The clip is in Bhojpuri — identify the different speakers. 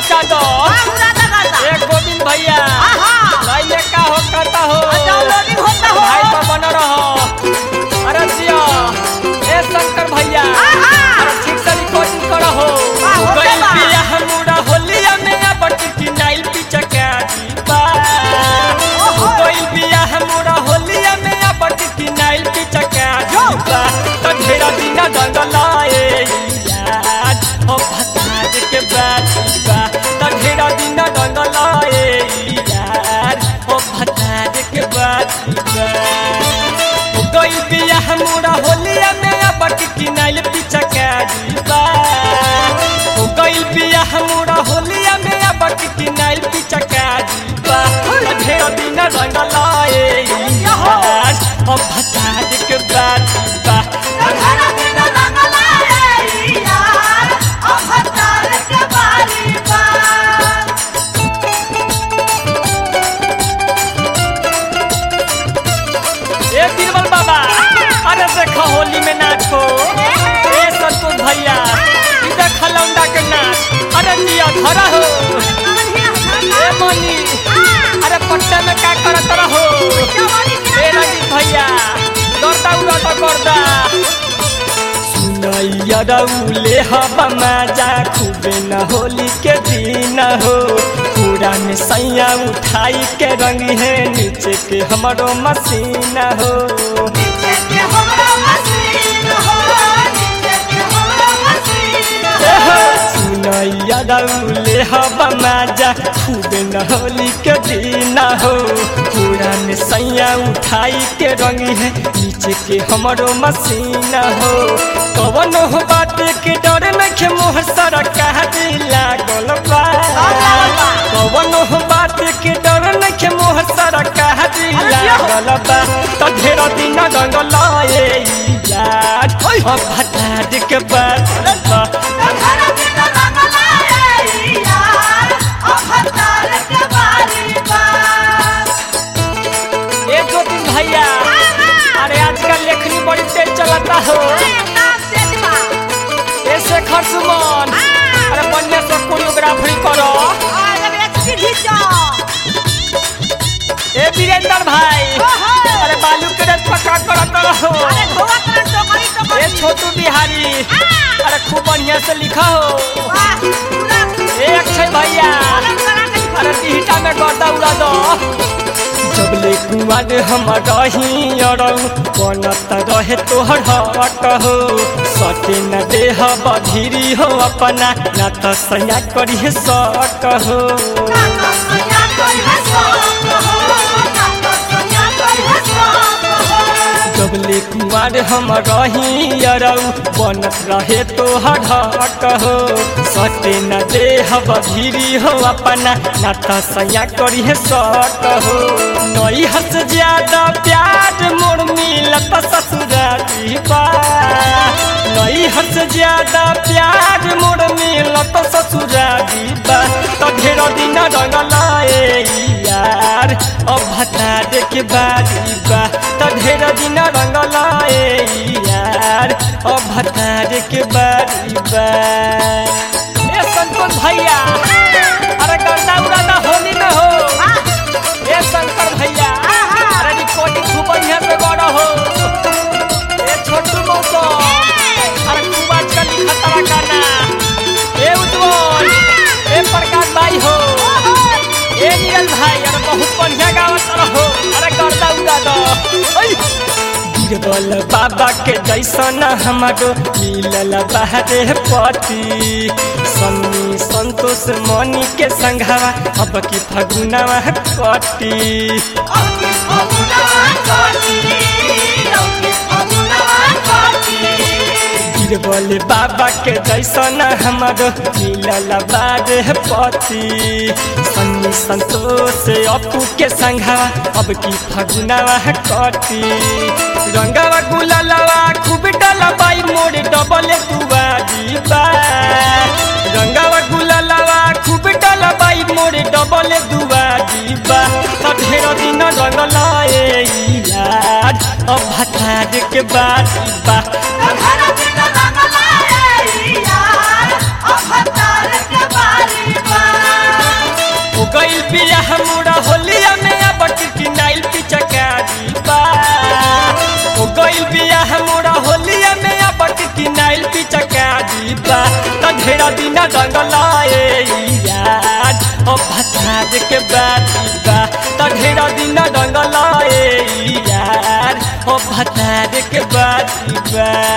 Speaker 1: मचा दो
Speaker 2: पूरा दगाता
Speaker 1: एक गोविंद भैया
Speaker 2: आहा
Speaker 1: लाइन में का हो करता हो
Speaker 2: डाउनलोडिंग होता हो
Speaker 1: भाई तो बन रहो अरे जिया ए शंकर भैया
Speaker 2: आहा
Speaker 1: अरे ठीक से रिकॉर्डिंग करो हो
Speaker 2: वाह, हो
Speaker 1: गइल
Speaker 2: गया।
Speaker 1: बिया हमरा होलिया में अब टिकी नाइल पिचका दीपा
Speaker 2: ओहो।
Speaker 1: गइल बिया हमरा होलिया में अब टिकी नाइल पिचका दीपा तो ढेरा दिन डंगलाए यार हो भतार के बातीबा तो ढेरा दिन डंगलाए यार हो भतार के बातीबा गइल बिया हमरा होलिया में अब टिकी नाइल पिचका दीपा हो गइल बिया हमरा होलिया में अब टिकी नाइल पिचका दीपा ढेर दिन रंग लाए यार हो भतार के बातीबा
Speaker 2: घरा दिन रंगलाए यार अब हतार के बारी बार
Speaker 1: ए बीरबल बाबा अरे देखो होली में नाचो ए संतोष भैया ई देख लौंडा के नाच अरे जिया धरा हो ए मनी अरे पट्टा में का करत रहो ए रंजीत भैया दौड़ता उड़ाता करदा सुनैया रउले हवा मजा खूबे न होली के दिन हो पूरा में सैया उठाई के रंग है नीचे के हमरो मसीन हो
Speaker 2: नीचे के हमरा मसीन हो नीचे के हमरा मसीन हो
Speaker 1: सुनैया रउले हवा मजा खूबे न होली के दिन हो पूरा में सैया उठाई के रंग है नीचे के हमरो मसीन हो कवन हो बात के डर नखे मोह सर कह लागल बा कवन हो बात के डर नखे मोह सर कह लागल बा तो ढेर दिन रंग लाए यार हो भतार के बात बा
Speaker 2: घरा दिन रंगलाए यार अब हतार के बारी बार
Speaker 1: ए दो तीन भैया अरे आजकल लेखनी बड़ी तेज चलता हो ए शेखर सुमन अरे बढ़िया से कोरियोग्राफी करो ए वीरेंद्र भाई अरे बालू के रेत पक्का करत रहो ए छोटू बिहारी अरे खूब बढ़िया से लिखा हो ए अक्षय भैया अरे टिहटा में गर्दा उड़ा दो जबले कुआर हम रही अरऊ बनत रहे तोहर हट हो सटे न देह बधिरी हो अपना न त सया करी सट हो जबले कुआर हम रही अरऊ बनत रहे तोहर हट हो सटे न देह बधिरी हो अपना न त सया करी सट हो नई हस ज्यादा प्यार मोर मिलत ससुरारी बा नई हस ज्यादा प्यार मोर मिलत ससुरारी बा तो ढेर दिन रंग लाए यार अब भतार के बारी बा तो ढेर दिन रंग लाए यार अब भतार के बारी बा ए संतोष भैया अरे गर्दा उड़ादा होली में हो ए शंकर भैया अरे रिकॉर्डिंग खूब बढ़िया से गड़ा हो ए छोटू मौसो अरे खूब आजकल लिखा तारा गाना ए उज्जवल ए प्रकाश भाई हो ए नीरज भाई अरे बहुत बढ़िया गावत रहो अरे गर्दा उड़ा दो ओई बीरबल बाबा के जैसन हमारो मिलल बाहरे पति सन्नी संतोष मनी के संघावा अब की फगुनावा कटी बीरबल बाबा के जैसन हमारो मिलल बारे पति सन्नी संतोष अपू के संघावा अब की फगुनावा कटी रंगावा गुलालावा खूब डलबाई मोर डबल दुआरी बा रंगावा गुलालावा खूब डलबाई मोर डबल दुआरी बा त ढेर दिन रंग लाए यार अब भतार के बारी बा
Speaker 2: घरा दिन रंगलाए यार अब हतार के बारी बार
Speaker 1: ढेरा दिन रंगलाए यार ओ भतार के बाती बा त ढेरा दिन रंगलाए यार ओ भतार के बाती बा